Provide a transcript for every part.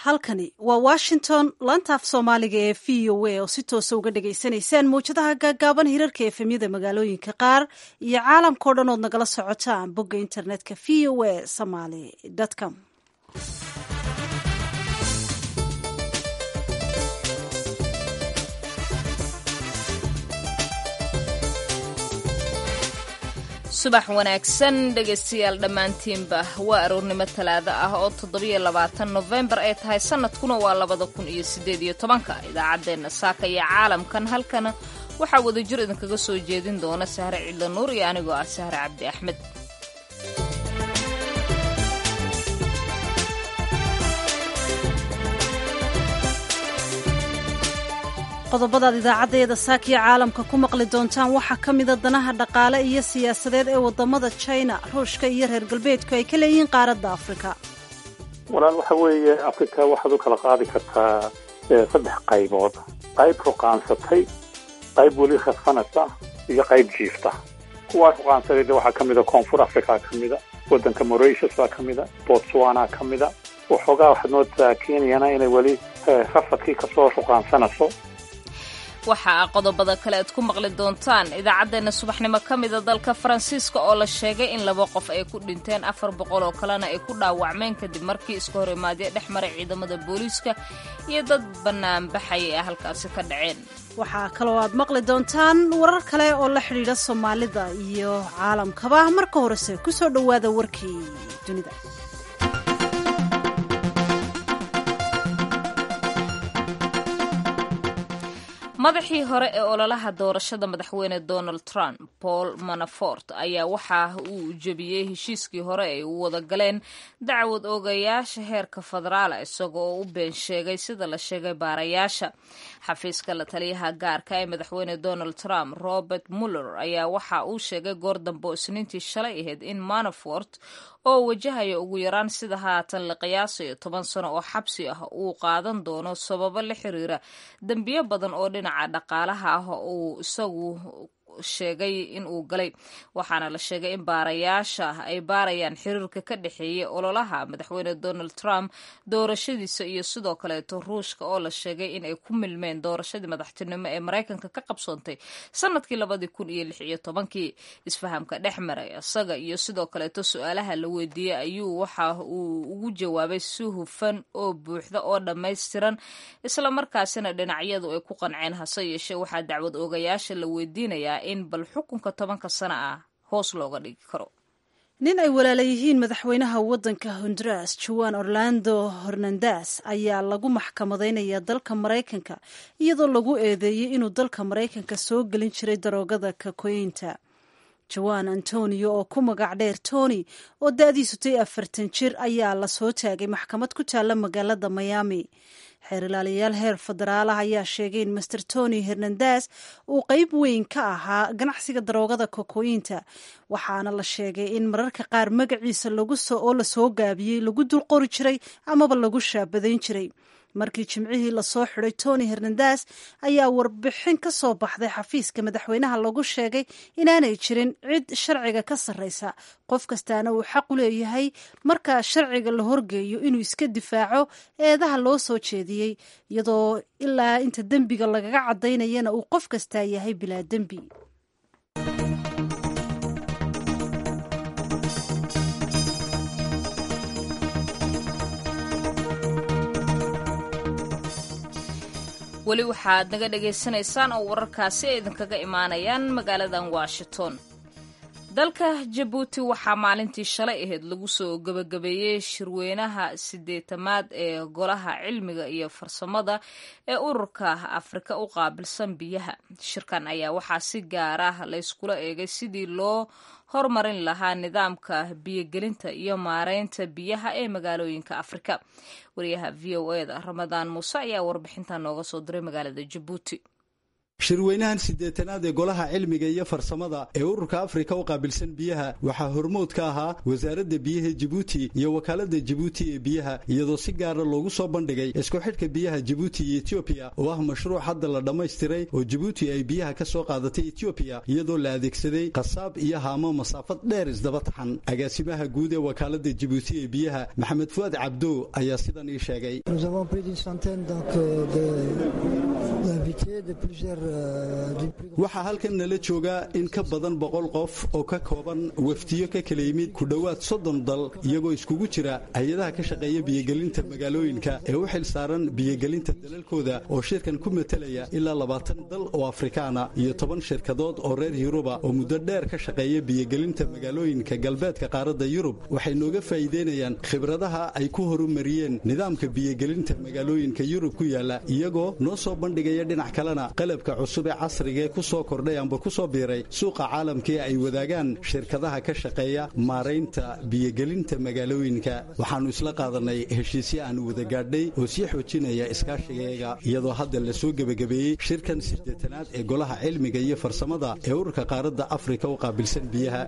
halkani waa washington laanta af soomaaliga ee v o a oo si toosa uga dhagaysanaysaan mawjadaha gaagaaban hirarka efemyada magaalooyinka qaar iyo caalamkao dhan ood nagala socotaan bogga internetka v o a somaly com subax wanaagsan dhegaystayaal dhammaantiinba waa aroornimo talaado ah oo toddobiyo labaatan nofembar ay tahay sannadkuna waa labada kun iyo siddeed iyo tobanka idaacaddeenna saaka iyo caalamkan halkana waxaa wadajir idinkaga soo jeedin doona sahre cidlo nuur iyo anigoo ah sahre cabdi axmed qodobadaad idaacaddeeda saakiya caalamka ku maqli doontaan waxaa ka mida danaha dhaqaale iyo siyaasadeed ee waddamada china ruushka iyo reer galbeedku ay ka leeyihiin qaaradda afrika walaal waxa weeye afrika waxaad u kala qaadi kartaa saddex qaybood qayb ruqaansatay qayb weli khasfanasa iyo qayb jiifta kuwaa ruqaansaday de waxaa ka mida koonfur africa ka mida waddanka moratius baa ka mida botswana ka mida waxoogaa waxaad moodaa kenyana inay weli rafadkii kasoo ruqaansanayso waxaa qodobada kale aad ku maqli doontaan idaacaddeenna subaxnimo ka mida dalka faransiiska oo la sheegay in laba qof ay ku dhinteen afar boqol oo kalena ay ku dhaawacmeen kadib markii iska hor imaadyo dhex maray ciidamada booliiska iyo dad bannaanbaxaya ee halkaasi ka dhaceen waxaa kaloo aad maqli doontaan warar kale oo la xidhiidha soomaalida iyo caalamkaba marka horese ku soo dhowaada warkii dunida madaxii hore ee ololaha doorashada madaxweyne donald trump paul manafort ayaa waxa uu jebiyey heshiiskii hore ay u wada galeen dacwad oogayaasha heerka federaala isagoo oo u been sheegay sida la sheegay baarayaasha xafiiska la taliyaha gaarka ee madaxweyne donald trump robert muller ayaa waxa uu sheegay goor dambe oo isniintii shalay ahayd in manafort oo wajahaya ugu yaraan sida haatan la qiyaasayo toban sano oo xabsi ah uu qaadan doono sababo la xiriira dembiyo badan oo dhinaca dhaqaalaha ah uu isagu sheegay in uu galay waxaana la sheegay in baarayaasha ay baarayaan xiriirka ka dhexeeya ololaha madaxweyne donald trump doorashadiisa iyo sidoo kaleeto ruushka oo la sheegay in ay ku milmeen doorashadii madaxtinimo ee maraykanka ka qabsoontay sanadkii labadii kun iyo lix iyo tobankii isfahamka dhex maray isaga iyo sidoo kaleeto su-aalaha la weydiiyey ayuu waxa uu ugu jawaabay si hufan oo buuxda oo dhammaystiran islamarkaasina dhinacyadu ay ku qanceen hase yeeshee waxaa dacwad oogayaasha la weydiinayaa in bal xukunka tobanka sana ah hoos looga dhigi karo nin ay walaala yihiin madaxweynaha waddanka honduras juan orlando hornandas ayaa lagu maxkamadaynaya dalka maraykanka iyadoo lagu eedeeyey inuu dalka maraykanka soo gelin jiray daroogada kakoynta juan antonio oo ku magac dheer tony oo da-diisu tay afartan jir ayaa la soo taagay maxkamad ku taalla magaalada miami xeer ilaaliyayaal heer federaalah ayaa sheegay in master tony hernandas uu qeyb weyn ka ahaa ganacsiga daroogada kokoyinta waxaana la sheegay in mararka qaar magaciisa oo lasoo gaabiyey lagu dul qori jiray amaba lagu shaabadayn jiray markii jimcihii lasoo xiday tony hernandas ayaa warbixin ka soo baxday xafiiska madaxweynaha lagu sheegay inaanay jirin cid sharciga ka sarreysa qof kastaana uu xaq u leeyahay markaa sharciga la horgeeyo inuu iska difaaco eedaha loo soo jeediyey iyadoo ilaa inta dembiga lagaga cadaynayana uu qof kastaa yahay bilaa dembi weli waxaad naga dhagaysanaysaan oo wararkaasi ay idinkaga imaanayaan magaaladan washington dalka jabuuti waxaa maalintii shalay ahayd lagu soo gebagabeeyey shirweynaha sideetamaad ee golaha cilmiga iyo farsamada ee ururka afrika u qaabilsan biyaha shirkan ayaa waxaa si gaar ah layskula eegay sidii loo hormarin lahaa nidaamka biyogelinta iyo maareynta biyaha ee magaalooyinka afrika wariyaha v o eda ramadaan muuse ayaa warbixintan nooga soo diray magaalada jabuuti shirweynahan siddeetanaad ee golaha cilmiga iyo farsamada ee ururka afrika u qaabilsan biyaha waxaa hormood ka ahaa wasaaradda biyaha jibuuti iyo wakaaladda jibuuti ee biyaha iyadoo si gaara loogu soo bandhigay isku xidhka biyaha jibuuti iyo etoobiya oo ah mashruuc hadda la dhammaystiray oo jibuuti ay biyaha ka soo qaadatay etoobiya iyadoo la adeegsaday qasaab iyo haamo masaafad dheer isdaba taxan agaasimaha guud ee wakaaladda jibuuti ee biyaha maxamed fuad cabdo ayaa sidan ii sheegay waxaa halkan nala jooga in ka badan boqol qof oo ka kooban wafdiyo ka kala yimid ku dhowaad soddon dal iyagoo iskugu jira hay-adaha ka shaqeeya biyogelinta magaalooyinka ee u xil saaran biyogelinta dalalkooda oo shirkan ku matelaya ilaa labaatan dal oo afrikaana iyo toban shirkadood oo reer yuruba oo muddo dheer ka shaqeeya biyogelinta magaalooyinka galbeedka qaaradda yurub waxay nooga faa'iideynayaan khibradaha ay ku horumariyeen nidaamka biyogelinta magaalooyinka yurub ku yaala iyagoo noo soo bandhigaya dhinac kalena qalabka cusub ee casrigaee ku soo kordhay amba ku soo biiray suuqa caalamkaee ay wadaagaan shirkadaha ka shaqeeya maaraynta biyogelinta magaalooyinka waxaannu isla qaadanay heshiisyo aanu wada gaadhay oo sii xoojinaya iskaashigayaga iyadoo hadda la soo gebagabeeyey shirkan siddeetanaad ee golaha cilmiga iyo farsamada ee ururka qaaradda afrika u qaabilsan biyaha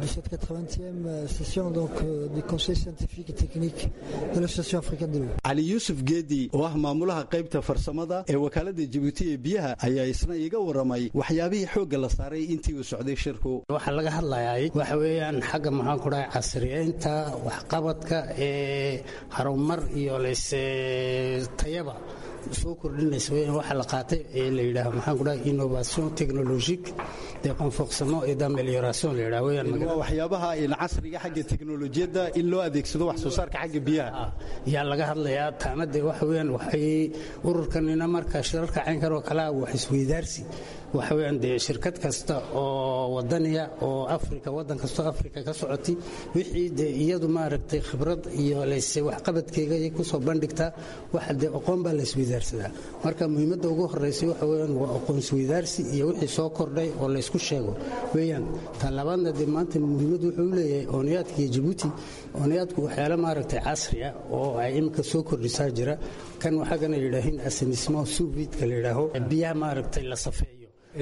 cali yuusuf geedi oo ah maamulaha qaybta farsamada ee wakaaladda jibuuti ee biyaha ayaa isna iiga waramay waxyaabihii xoogga la saaray intii uu socday shirku waxaa laga hadlayay waxa weeyaan xagga maxaan ku dhahay casriyeynta waxqabadka ee harumar iyo leyse tayaba soo kordhinaysa weyaan waxaa la qaatay ee la yidhaaho maxaan ku dhahay innovation technologique de renforcement et d'amélioration la yidhaho weyaan waa waxyaabaha in casriga xagga teknolojiyadda in loo adeegsado wax soo saarka xagga biyaha yaa laga hadlayaa taana dee waxa weeyaan waxay ururkanina marka shirarka caynkan oo kalea wax isweydaarsi waxa weeyaan dee shirkad kasta oo wadaniya oo afrika waddan kastoo afrika ka socotay wixii dee iyadu maaragtay khibrad iyo leyse waxqabadkeega ay ku soo bandhigtaa waxa dee aqoon baa la isweydaarsadaa marka muhiimadda ugu horraysay waxa weeyaan waa aqoon isweydaarsi iyo wixii soo kordhay oo laysku sheego weeyaan tan labaadna dee maanta muhiimad wuxuu u leeyahay ooniyaadka iyo jabuuti ooniyaadku waxyaalo maaragtay casri ah oo ay iminka soo kordhisaa jira kan waxaagana yidhaahin asanismo suvidka la yidhaaho biyaha maaragtay la safeeyo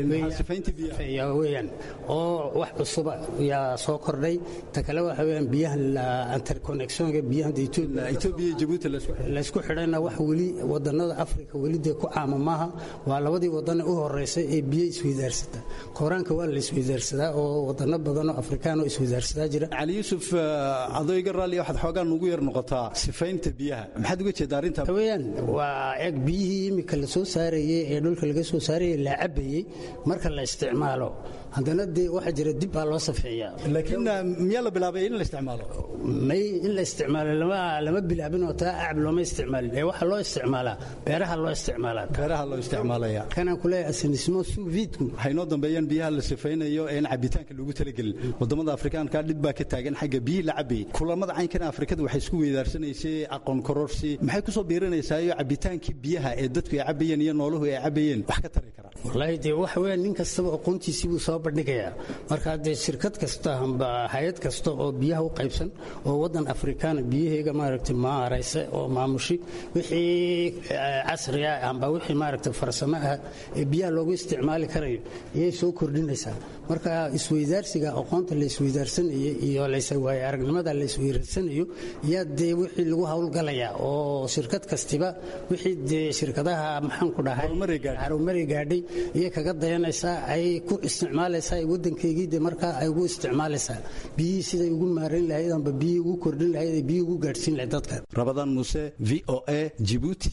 weyaan oo wax cusuba yaa soo kordhay ta kale waxa weyaan biyaha interconnectionka biyaha etoobiya jabuuti laysku xidhayna wax weli wadannada afrika weli dee ku caama maaha waa labadii wadane u horeysay ee biyo isweydaarsata koraanka waa la isweydaarsadaa oo wadano badanoo afrikaan oo isweydaarsadaa jira cali yuusuf adoo iga raalli waxaad xoogaan nugu yar noqotaa sifaynta biyaha maxaad uga jeeda arrinta weyaan waa eeg biyihii imika la soo saarayey ee dhulka laga soo saarayey la cabayey marka la isticmaalo haddana dee waxaa jira dib baa loo safeeyaa laakiin miyaa la bilaabay in la isticmaalo may in la isticmaalo lama bilaabin oo taa acab looma isticmaalin ee waxaa loo isticmaalaa beeraha loo isticmaalaa beeraha loo isticmaalaya kanaan kuleeyahay asinismo suviidku waxay noo dambeeyaan biyaha la sifaynayo ee in cabitaanka loogu talagelin wadamada afrikaanka dhib baa ka taagan xagga biyihii la cabayay kulamada caynkan afrikada waxay isku weydaarsanaysay aqoon kororsi maxay kusoo biirinaysaa iyo cabitaankii biyaha ee dadku ay cabayeen iyo nooluhu ay cabayeen wax ka tari kara wallaahi dee waxa weeyaan nin kastaba aqoontiisii buu soo bandhigayaa marka dee shirkad kasta amba hay-ad kasta oo biyaha u qaybsan oo waddan afrikaana biyaheega maaragtay maaraysa oo maamushi wixii casriga amba wixii maaragtay farsamo ah ee biyaha loogu isticmaali karayo ayay soo kordhinaysaa marka isweydaarsiga aqoonta la isweydaarsanayay iyo layse waaye aragnimada la isweydarsanayo yaa dee wixii lagu howlgalayaa oo shirkad kastiba wixii dee shirkadaha maxaan ku dhahay harumari gaadhay iyay kaga dayanaysaa ay ku isticmaalaysaa waddankeygii de markaa ay ugu isticmaalaysaa biyihii siday ugu maarayn lahayd amba biyihii ugu kordhin lahayd ay biyihii ugu gaadhsiin lahayd dadka rabadaan muuse v o a jibuuti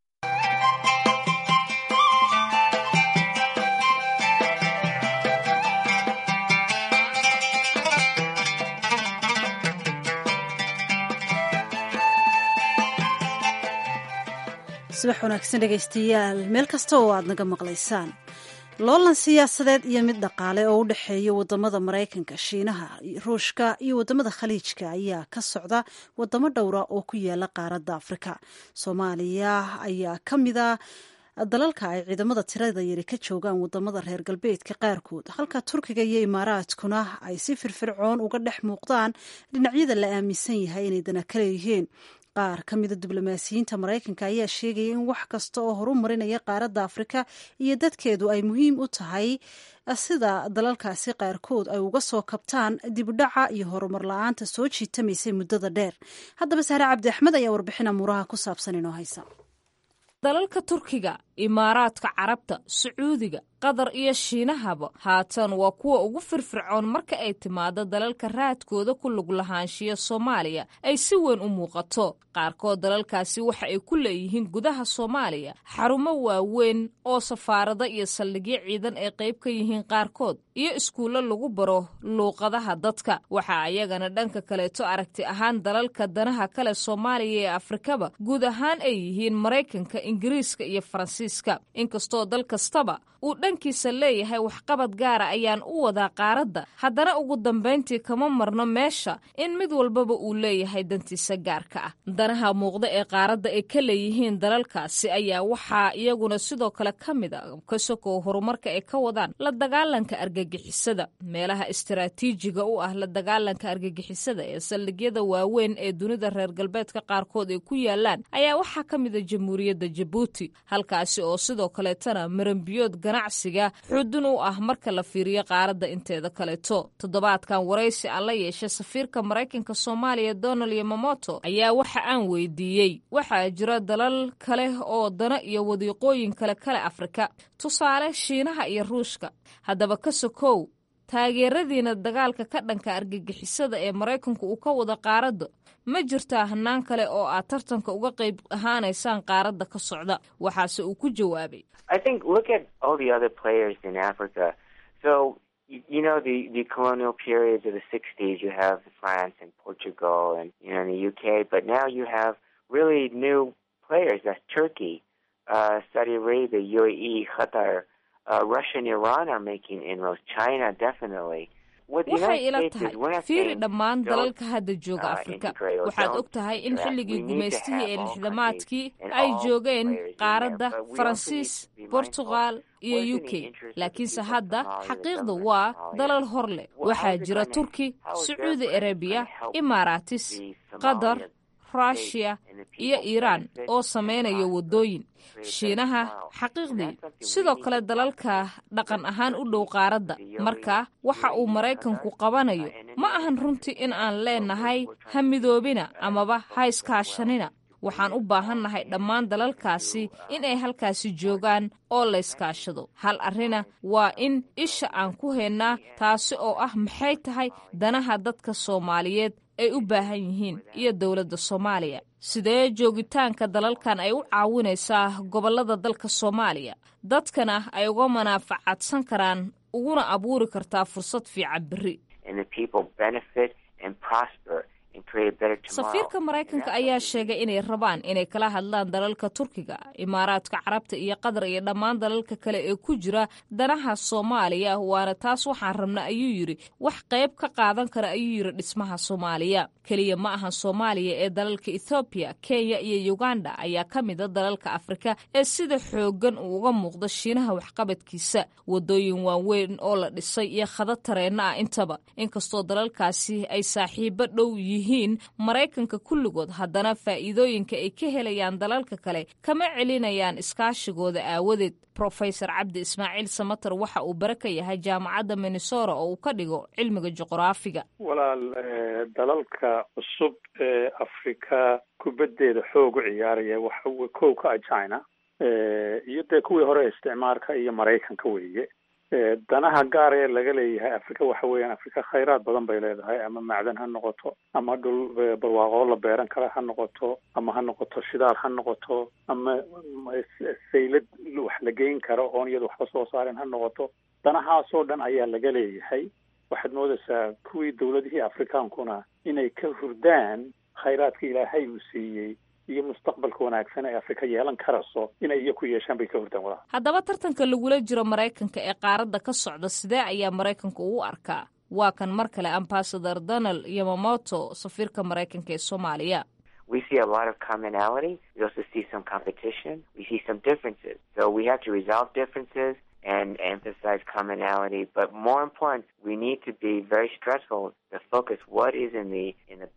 subax wanaagsan dhegaystayaal meel kasta oo aad naga maqlaysaan loolan siyaasadeed iyo mid dhaqaale oo u dhexeeya wadamada maraykanka shiinaha ruushka iyo wadamada khaliijka ayaa ka socda wadamo dhowra oo ku yaala qaaradda afrika soomaaliya ayaa ka mida dalalka ay ciidamada tirada yari ka joogaan wadamada reer galbeedka qaarkood halka turkiga iyo imaaraadkuna ay si firfircoon uga dhex muuqdaan dhinacyada la aaminsan yahay inay dana ka leeyihiin qaar ka mida diblomaasiyiinta maraykanka ayaa sheegaya in wax kasta oo horumarinaya qaaradda afrika iyo dadkeedu ay muhiim u tahay sida dalalkaasi qaarkood ay uga soo kabtaan dibdhaca iyo horumar la-aanta soo jiitamaysay muddada dheer haddaba sahre cabdi axmed ayaa warbixin amuuraha ku saabsan inoo haysa dalalka turkiga imaaraadka carabta sacuudiga qatar iyo shiinahaba haatan waa kuwa ugu firfircoon marka ay timaado dalalka raadkooda ku lug lahaanshiya soomaaliya ay si weyn u muuqato qaarkood dalalkaasi waxa ay ku leeyihiin gudaha soomaaliya xarumo waaweyn oo safaarado iyo saldhigyo ciidan ay qayb ka yihiin qaarkood iyo iskuullo lagu baro luuqadaha dadka waxaa ayagana dhanka kaleeto aragti ahaan dalalka danaha kale soomaaliya ee afrikaba guud ahaan ay yihiin maraykanka ingiriiska iyo faransiiska inkastoo dal kastaba uu dhankiisa leeyahay waxqabad gaara ayaan u wadaa qaaradda haddana ugu dambayntii kama marno meesha in mid walbaba uu leeyahay dantiisa gaarka ah danaha muuqda ee qaaradda ay ka leeyihiin dalalkaasi ayaa waxaa iyaguna sidoo kale ka mid a ka sokow horumarka ay ka wadaan la dagaalanka argagixisada meelaha istaraatiijiga u ah la dagaalanka argagixisada ee saldhigyada waaweyn ee dunida reer galbeedka qaarkood ay ku yaalaan ayaa waxaa ka mid a jamhuuriyadda jabuuti halkaasi oo sidoo kaleetana marambiyood ganacsiga xudun u ah marka la fiiriyo qaaradda inteeda kaleeto toddobaadkan waraysi aan la yeeshay safiirka maraykanka soomaaliya donald yomamoto ayaa waxa aan weydiiyey waxaa jira dalal kale oo dana iyo wadiiqooyin kale kale afrika tusaale shiinaha iyo ruushka haddaba ka sokow taageeradiina dagaalka ka dhanka argagixisada ee maraykanku uu ka wada qaaradda ma jirtaa hanaan kale oo aad tartanka uga qayb ahaanaysaan qaaradda ka socda waxaase uu ku jawaabay you know the the colonial periods of the 60s you have France and Portugal and you know the UK but now you have really new players that's Turkey uh, Saudi Arabia UAE Qatar uh, Russia and Iran are making inroads China definitely waxay ila tahay fiiri dhammaan dalalka hadda jooga afrika waxaad og tahay in xilligii gumaystihii ee lixdamaadkii ay joogeen qaaradda faransiis bortugal iyo u k laakiinse hadda xaqiiqda waa dalal hor leh waxaa jira turki sacuudi arabiya imaaraatis qatar rushia iyo iiraan oo samaynaya waddooyin shiinaha xaqiiqdii sidoo kale dalalka dhaqan ahaan u dhow qaaradda marka waxa uu maraykanku qabanayo ma ahan runtii in aan leenahay ha midoobina amaba ha iskaashanina waxaan u baahannahay dhammaan dalalkaasi in ay halkaasi joogaan oo layskaashado hal arrina waa in isha aan ku haynaa taasi oo ah maxay tahay danaha dadka soomaaliyeed ay u baahan yihiin iyo dowladda soomaaliya sidee joogitaanka dalalkan ay u caawinaysaa gobollada dalka soomaaliya dadkana ay uga manaafacadsan karaan uguna abuuri kartaa fursad fiican berri safiirka maraykanka ayaa sheegay inay rabaan inay kala hadlaan dalalka turkiga imaaraadka carabta iyo qatar iyo dhammaan dalalka kale ee ku jira danaha soomaaliya waana taas waxaan rabna ayuu yidhi wax qayb ka qaadan kara ayuu yidhi dhismaha soomaaliya keliya ma ahan soomaaliya ee dalalka ethoobiya kenya iyo uganda ayaa ka mida dalalka afrika ee sida xooggan uu uga muuqda shiinaha waxqabadkiisa wadooyin waaweyn oo la dhisay iyo khadad tareenna ah intaba inkastoo dalalkaasi ay saaxiibo dhow yihiin maraykanka kulligood haddana faa'iidooyinka ay ka helayaan dalalka kale kama celinayaan iskaashigooda aawadeed rofesor cabdi ismaaciil samater waxa uu bare ka yahay jaamacadda minnesora oo uu ka dhigo cilmiga juqraafiga walaal dalalka cusub ee afrika kubaddeeda xoog u ciyaaraya waxa kow ka ah china iyo dee kuwii hore isticmaarka iyo maraykanka weeye danaha gaar ee laga leeyahay afrika waxa weeyaan afrika khayraad badan bay leedahay ama macdan ha noqoto ama dhul barwaaqoo la beeran kara ha noqoto ama ha noqoto shidaal ha noqoto ama saylad wax la geyn karo oon iyada waxba soo saaren ha noqoto danahaasoo dhan ayaa laga leeyahay waxaad moodaysaa kuwii dawladihii afrikaankuna inay ka hurdaan khayraadka ilaahay uu siiyey iyo mustaqbalka wanaagsan ee afrika yeelan karayso inay iyo ku yeeshaan bay ka hurdaan walaal haddaba tartanka lagula jiro maraykanka ee qaaradda ka socda sidee ayaa maraykanka ugu arkaa waa kan mar kale ambasador donald yomamoto safiirka maraykanka ee soomaaliya we see a lot of commonality. We also see some competition. We see some differences. So we have to resolve differences and emphasize commonality. But more important, we need to be very stressful to focus what is in the in the benefit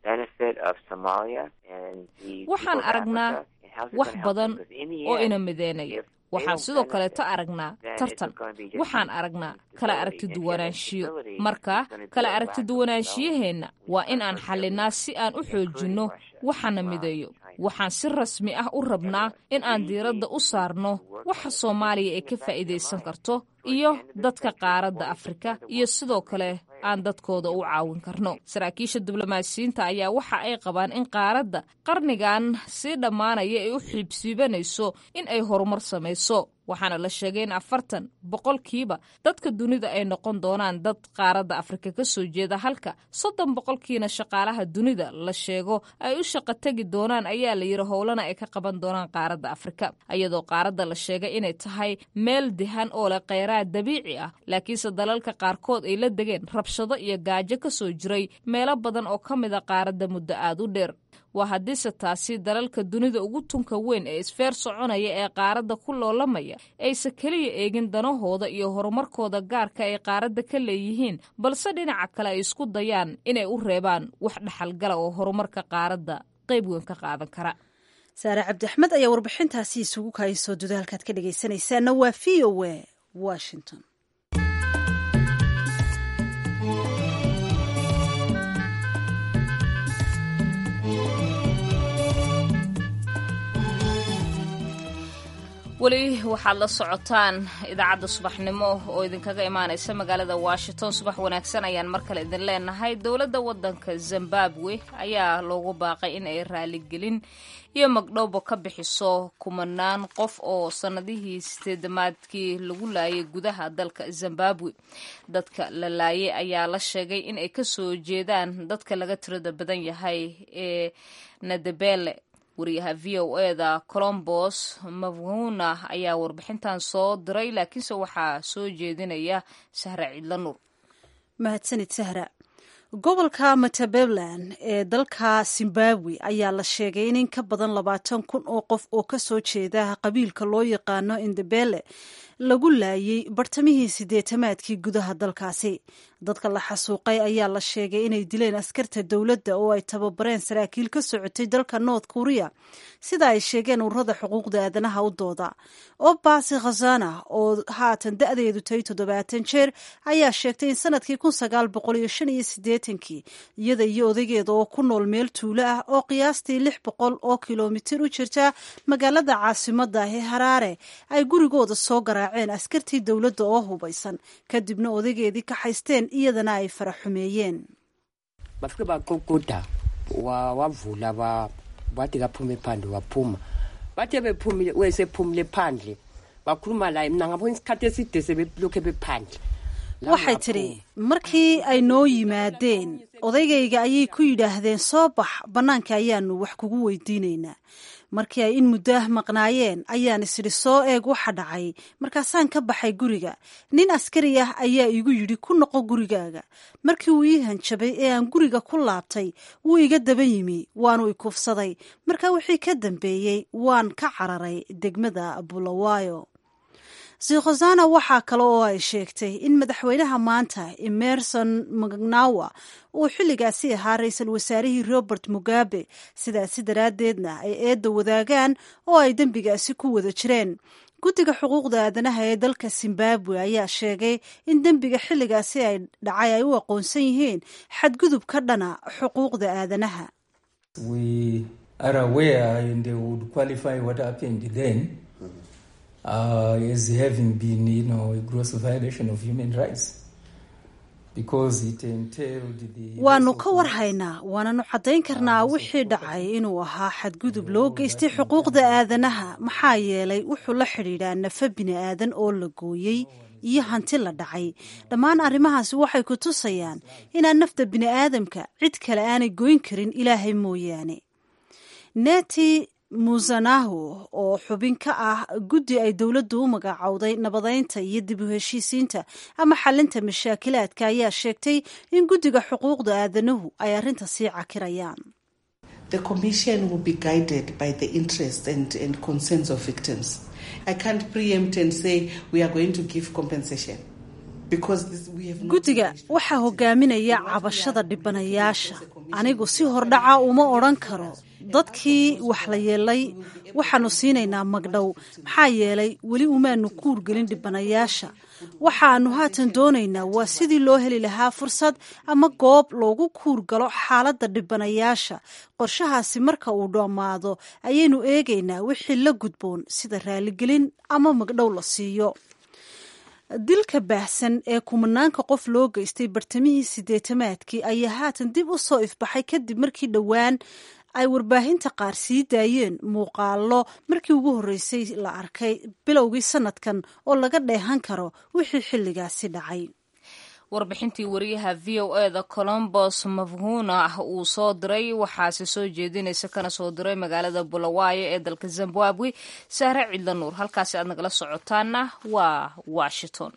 bit of Somalia and the waxaan people of aragnaa Africa, and how's it wax gonna help badan them? 'Cause in the oo end, ina mideenaya if they waxaan don't sidoo benefit, kaleeto aragnaa then it's tartan gonna be just waxaan aragnaa kala stability. aragti And if duwanaanshiyo instability, marka it's gonna be kala a aragti lack of duwanaanshiyaheena development. waa We in start aan from xallinaa Germany, si aan u including xoojinno Russia, waxaana Iran, mideeyo China. waxaan si rasmi ah u rabnaa in aan diiradda u saarno waxa soomaaliya ay ka faa'iidaysan karto iyo dadka qaaradda afrika iyo sidoo kale aan dadkooda u caawin karno saraakiisha diblomaasiyiinta ayaa waxa ay qabaan in qaaradda qarnigan sii dhammaanaya ay u xiibsiibanayso in ay horumar samayso waxaana la sheegay in afartan boqolkiiba dadka dunida ay noqon doonaan dad qaaradda afrika ka soo jeeda halka soddon boqolkiina shaqaalaha dunida la sheego ay u shaqo tegi doonaan ayaa la yidhi howlana ay ka qaban doonaan qaaradda afrika iyadoo qaaradda la sheegay inay tahay meel dihan oo leh kheyraad dabiici ah laakiinse dalalka qaarkood ay la degeen rabshado iyo gaajo ka soo jiray meelo badan oo ka mid a qaaradda muddo aad u dheer waa haddiise taasi dalalka dunida ugu tunka weyn ee isfeer soconaya ee qaaradda ku loolamaya aysa keliya eegin danahooda iyo horumarkooda gaarka ay qaaradda ka leeyihiin balse dhinaca kale ay isku dayaan inay u reebaan wax dhaxalgala oo horumarka qaaradda qayb weyn ka qaadan kara saare cabdi axmed ayaa warbixintaasi isugu kaayasoo dudaalkaad ka dhegaysanaysaana waa v o a washington weli waxaad la socotaan idaacadda subaxnimo oo idinkaga imaanaysa magaalada washington subax wanaagsan ayaan mar kale idin leenahay dowladda waddanka zimbabwe ayaa loogu baaqay in ay raaligelin iyo magdhowba ka bixiso kumanaan qof oo sannadihii sideedamaadkii lagu laayay gudaha dalka zimbabwe dadka la laayay ayaa la sheegay in ay kasoo jeedaan dadka laga tirada badan yahay ee nadebele wariyaha v o eda colombos mavhuna ayaa warbixintan soo diray laakiinse waxaa soo jeedinaya sahra cidla nuur mahadsanid sahra gobolka matabeleland ee dalka zimbabwe ayaa la sheegay in in ka badan labaatan kun oo qof oo kasoo jeeda qabiilka loo yaqaano indebele lagu laayay bartamihii sideetamaadkii gudaha dalkaasi dadka la xasuuqay ayaa la sheegay inay dileen askarta dowladda oo ay tababareen saraakiil ka socotay dalka north korea sida ay sheegeen ururada xuquuqda aadanaha u dooda obasi khazana oo haatan da-deedu tahay toddobaatan jeer ayaa sheegtay in sanadkii kun sagaal boqol iyo shan iyo siddeetankii iyada iyo odaygeeda oo ku nool meel tuulo ah oo qiyaastii lix boqol oo kilomitir u jirta magaalada caasimada ee haraare ay gurigooda soo garaaceen askartii dowladda oo hubaysan kadibna odaygeedii ka haysteen iyadana ay fara xumeeyeen bafike baququda wavula wa, wathi kaphume phandle waphuma bathe bephumile wesephumile phandle wakhuluma laye mna ngabona isikhathi eside sebelokhe bephandle waxay tidhi markii ay noo yimaadeen odaygayga ayay ku yidhaahdeen soo bax bannaanka ayaanu wax kugu weydiinaynaa markii ay in muddaah maqnaayeen ayaan isidhi soo eeg waxa dhacay markaasaan ka baxay guriga nin askari ah ayaa igu yidhi ku noqo gurigaaga markii uu ii hanjabay ee aan guriga ku laabtay wuu iga daba yimi waanu ikufsaday markaa wixii ka dambeeyey waan ka cararay degmada bulawayo sikhosana waxaa kale oo ay sheegtay in madaxweynaha maanta emerson mcnawa uu xilligaasi ahaa ra-iisul wasaarihii robert mugabe sidaasi daraaddeedna ay eedda wadaagaan oo ay dembigaasi ku wada jireen guddiga xuquuqda aadanaha ee dalka zimbabwe ayaa sheegay in dembiga xilligaasi ay dhacay ay u aqoonsan yihiin xadgudub ka dhana xuquuqda aadanaha uh, as having been, you know, a gross violation of human rights. waanu ka warhaynaa waananu caddayn karnaa wixii dhacay inuu ahaa xadgudub loo geystay xuquuqda aadanaha maxaa yeelay wuxuu la xidhiidhaa nafa bini aadan oo la gooyey iyo hanti la dhacay dhammaan arrimahaasi waxay ku tusayaan inaan nafta bini aadamka cid kale aanay goyn karin ilaahay mooyaane neti musanahu oo xubin ka ah guddi ay dowladdu u magacowday nabadeynta iyo dib u heshiisiinta ama xalinta mashaakilaadka ayaa sheegtay in guddiga xuquuqda aadanuhu ay arrinta sii cakirayaan The commission will be guided by the interests and, and concerns of victims. I can't preempt and say we are going to give compensation. guddiga waxaa hogaaminaya cabashada dhibanayaasha anigu si hordhaca uma odhan karo dadkii wax la yeelay waxaanu siinaynaa magdhow maxaa yeelay weli umaanu kuurgelin dhibanayaasha waxaanu haatan doonaynaa waa sidii loo heli lahaa fursad ama goob loogu kuur galo xaaladda dhibanayaasha qorshahaasi marka uu dhammaado ayaynu eegaynaa wixii la gudboon sida raaligelin ama magdhow la siiyo dilka baahsan ee kumanaanka qof loo geystay bartamihii sideetamaadkii ayaa haatan dib u soo ifbaxay kadib markii dhowaan ay warbaahinta qaar sii daayeen muuqaalo markii ugu horreysay la arkay bilowgii sanadkan oo laga dheehan karo wixii xilligaasi dhacay warbixintii wariyaha v o e da colombos mafhuna uu soo diray waxaase soo jeedinaysa kana soo diray magaalada bulawayo ee dalka zimbabwe sahre cidla nuur halkaasi aad nagala socotaana waa washington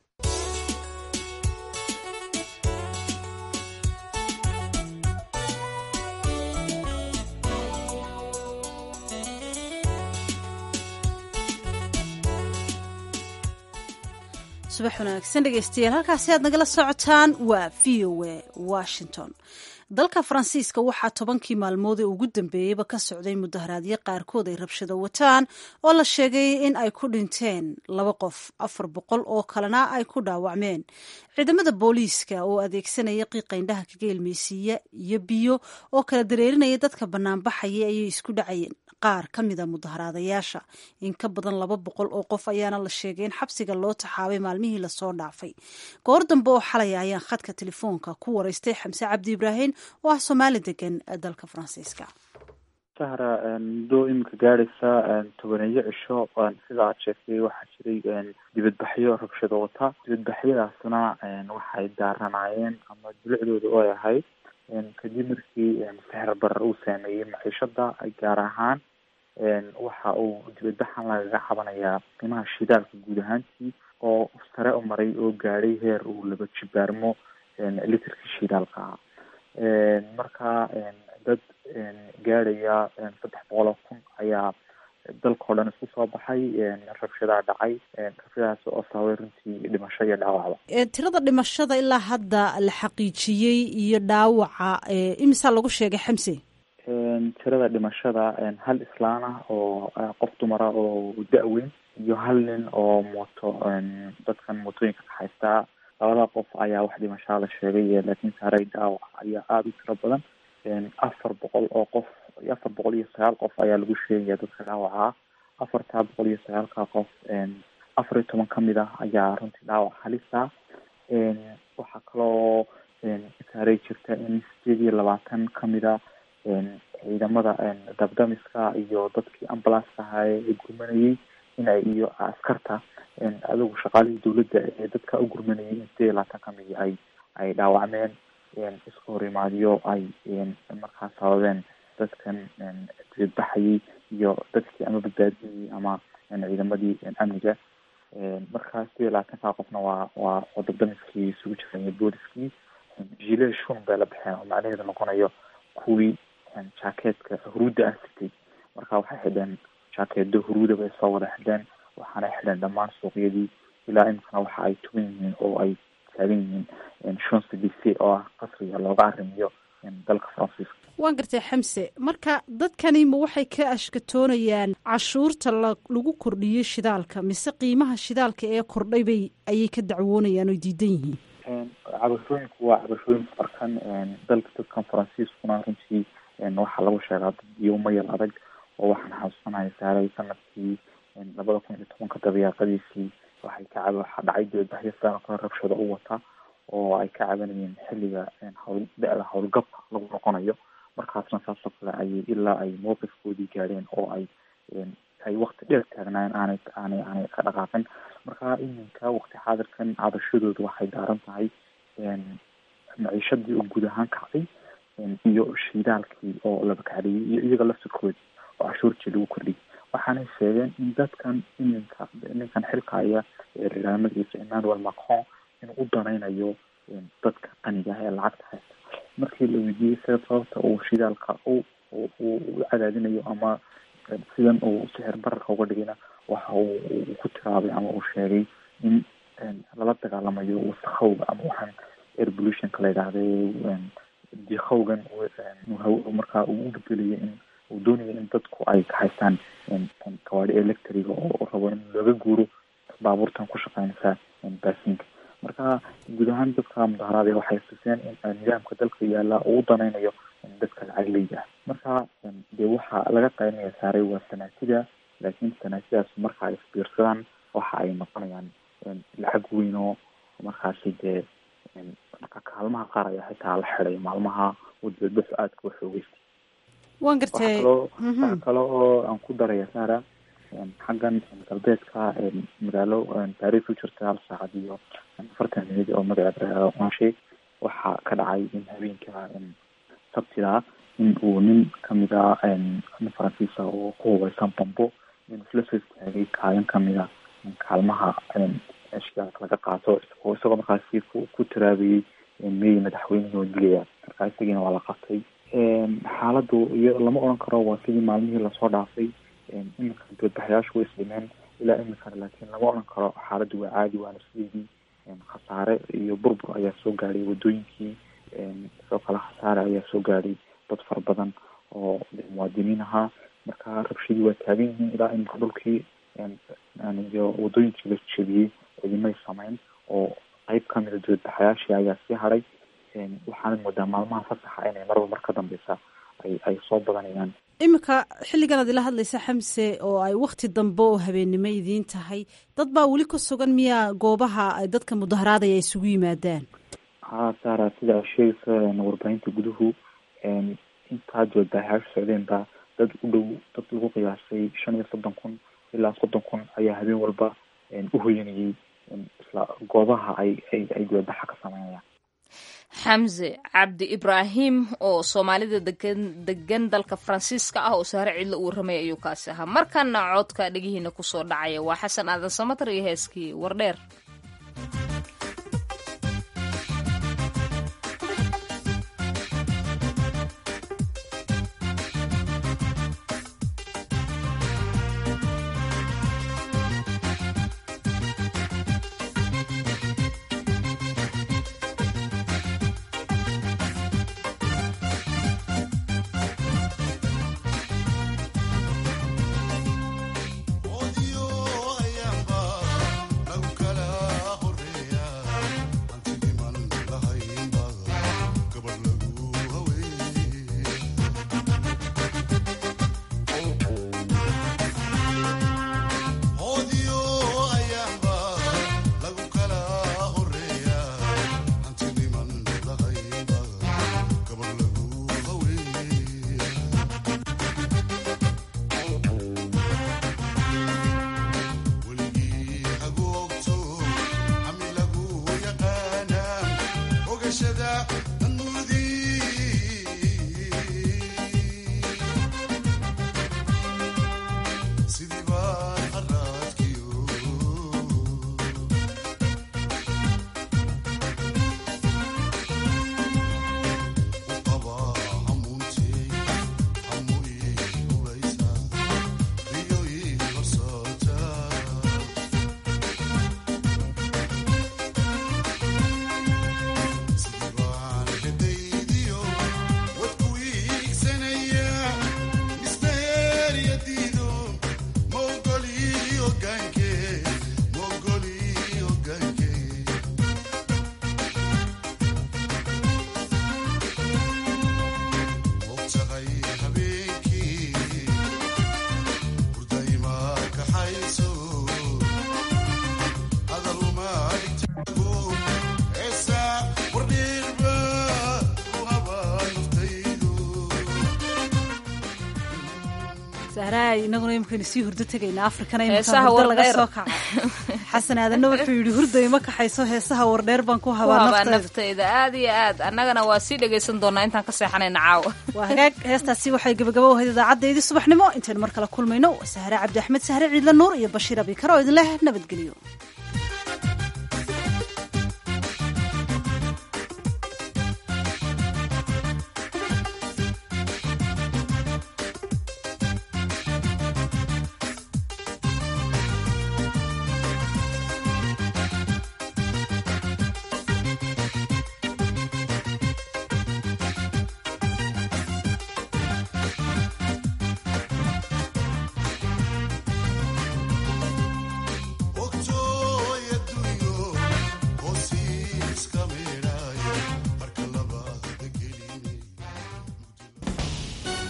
subax wanaagsan dhegeystayaal halkaasi aad nagala socotaan waa v o a washington dalka faransiiska waxaa tobankii maalmood ee ugu dambeeyeyba ka socday mudaharaadyo qaarkood ay rabshado wataan oo la sheegay in ay ku dhinteen laba qof afar boqol oo kalena ay ku dhaawacmeen ciidamada booliiska oo adeegsanaya qiiqaindhaha kaga ilmeysiiya iyo biyo oo kala dareerinaya dadka banaanbaxaya ayay isku dhacayeen qaar ka mida mudaharaadayaasha in ka badan laba boqol oo qof ayaana la sheegay in xabsiga loo taxaabay maalmihii lasoo dhaafay goor dambe oo xalaya ayaan khadka telefoonka ku wareystay xamse cabdi ibraahim oo ah soomaali degan dalka faransiiska sahra muddo iminka gaadhaysa tobaneeyo cisho sida aad sheegtay waxaa jiray dibadbaxyo rabshado wata dibadbaxyadaasna waxay daaranaayeen ama dulicdooda oo ay ahayd kadib markii sixir barar uu saameeyey maciishada gaar ahaan waxa uu dibadbaxan lagaga cabanayaa qiimaha shidaalka guud ahaantii oo sare u maray oo gaadhay heer uu laba jibaarmo litrkii shidaalka ah marka dad gaadhaya saddex boqol oo kun ayaa dalkao dhan isku soo baxay rabshadaa dhacay rabshadaas oo sababay runtii dhimasho iyo dhaawacba tirada dhimashada ilaa hadda la xaqiijiyey iyo dhaawaca imisaa lagu sheegay xamse tirada dhimashada hal islaan ah oo qof dumara oo da-weyn iyo hal nin oo mooto dadkan mootooyinka ka haystaa labada qof ayaa wax dhimashaa la sheegay laakiin saaray dhaawac ayaa aada u tiro badan afar boqol oo qof afar boqol iyo sagaal qof ayaa lagu sheegaya dadka dhaawaca afartaa boqol iyo sagaalka qof afar iyo toban kamid ah ayaa runtii dhaawac halisa waxaa kaloo saaray jirta in sideed iyo labaatan kamid a ciidamada dabdamiska iyo dadkii ambulanska ahaa ee gurmanayay in ay iyo askarta adigu shaqaalihii dawladda ee dadka u gurmanayay in sideed iyo labaatan kamid ay ay dhaawacmeen iska hor imaadiyo ay markaa sababeen dadkan dibadbaxayay iyo dadkii ama badbaadinayay ama ciidamadii amniga markaa sideed iyo labaatanka qofna waa waa oo dabdamiskii isugu jiraya booliskii jile shun bay la baxeen oo macnaheedu noqonayo kuwii jaakeetka huruudda ah sitay marka waxay xidheen jaakeedo huruuda bay soo wada xidheen waxaana xidheen dhammaan suuqyadii ilaa imikana waxa ay tugan yihiin oo ay taagan yihiin shonse d c oo ah qasriga looga arrimiyo dalka faransiiska waan gartay xamse marka dadkani ma waxay ka ashkatoonayaan cashuurta lagu kordhiyey shidaalka mise qiimaha shidaalka ee kordhay bay ayay ka dacwoonayaan oo diidan yihiin cabashooyinku waa cabashooyin farkan dalka dadkan faransiiskuna runtii waxaa lagu sheegaa dad iyo umayal adag oo waxaan xasuusanaya saaray sanadkii labada kun iyo tobanka dabayaaqadiisii waxay ka cab waxaa dhacay dibadbaxyo sidaan oo kale rabshado u wata oo ay ka cabanayeen xilliga hawl da-da howlgabka lagu noqonayo markaasna saasoo kale ayay ilaa ay mowqifkoodii gaadheen oo ay ay wakti dheer taagnaayeen aanay aanay aanay ka dhaqaaqin marka iminka wakti xaadirkan cabashadooda waxay daaran tahay maciishadii oo guud ahaan kacday iyo shidaalkii oo laba kacdhiyay iyo iyaga laftirkoodii oo cashuurtii lagu kordhiyay waxaanay sheegeen in dadkan iminka ninkan xilkaya ee magaciisa emmanuel macron inuu u danaynayo dadka qaniga ah ee lacagta haysta markii la weydiiyey sida sababta uu shidaalka u u cadaadinayo ama sidan uu sixir bararka uga dhigayna waxa uu ku tiraabay ama uu sheegay in lala dagaalamayo wasakhowga ama waxaan air pollutionka la yidhaahday diikhowgan markaa uu u bedelayo in uu doonayo in dadku ay ka haystaan gawaadi electriga oo rabo in looga guuro baabuurtan ku shaqeynaysa baasinka marka guud ahaan dadka mudaharaada waxay xuseen in nidaamka dalka yaala uu u danaynayo dadka lacagleyda ah marka dee waxaa laga qaynaya saaray waa sanaatida laakiin sanaatidaas marka ay isbiirsadaan waxa ay noqonayaan lacag weyn oo markaasi dee marka kaalmaha qaar ayaa xitaa la xiday maalmaha wadbadbaxu aadka u xoogeystay waan gartay waxa kale oo aan ku daraya sara xaggan galbeedka magaalo baris u jirta hal saacad iyo afartan minid oo magaceeda anshay waxaa ka dhacay in habeenka sabtida in uu nin kamid a nin faransiisa oo ku hubeysan bambo inuu isla soo istaagay kaalin kamida kaalmaha ashgaak laga qaato oo isagoo markaasi ku taraabayay meey madaxweynihii oo dilaya markaa isagiina waa la qabtay xaaladu iyo lama odhan karo waa sidii maalmihii lasoo dhaafay iminka dibadbaxayaashu way isdhimeen ilaa iminkana laakiin lama odhan karo xaaladdu waa caadi waana sideedii khasaare iyo burbur ayaa soo gaadhay wadooyinkii sidoo kale khasaare ayaa soo gaadhay dad fara badan oo muwaadiniin ahaa marka rabshadii waa taagan yihiin ilaa iminka dhulkii iyo wadooyinkii la jebiyey cidimay sameyn oo qeyb kamida dibadbaxayaashii ayaa sii hadhay waxaana moodaa maalmaha fasaxa inay marba mar ka dambeysa ay ay soo badanayaan iminka xilligan aad ila hadlaysa xamse oo ay wakti dambe oo habeennimo idiin tahay dad baa weli ka sugan miyaa goobaha ay dadka mudaharaadaya isugu yimaadaan ha saara sida ay sheegaysa warbaahinta guduhu intaa dibadbaxayaashu socdeen baa dad u dhow dad lagu qiyaasay shan iyo soddon kun ilaa soddon kun ayaa habeen walba u hoyanayay isla goobaha ay ay ay dibadbaxa ka sameynayaan xamse cabdi ibraahim oo soomaalida degan degan dalka faransiiska ah oo saare cidlo uu ramay ayuu kaasi ahaa markana codka dhegihiina kusoo dhacaya waa xasan aadan samatar iyo heeskii wardheer sahraay inaguna imikaynu sii hurdo tegayna afrikana imika hurdo laga soo kaca xasan aadanna wuxuu yidhi hurday ma kaxayso heesaha wardheer baan ku habaa naftayda aad iyo aad annagana waa sii dhegaysan doonaa intaan ka seexanayna caawa waa hagaag heestaasi waxay gabagabo ahayd idaacaddaydi subaxnimo intaynu mar kale kulmayno sahre cabdi axmed sahre ciidla nuur iyo bashiir abikar oo idin leh nabadgelyo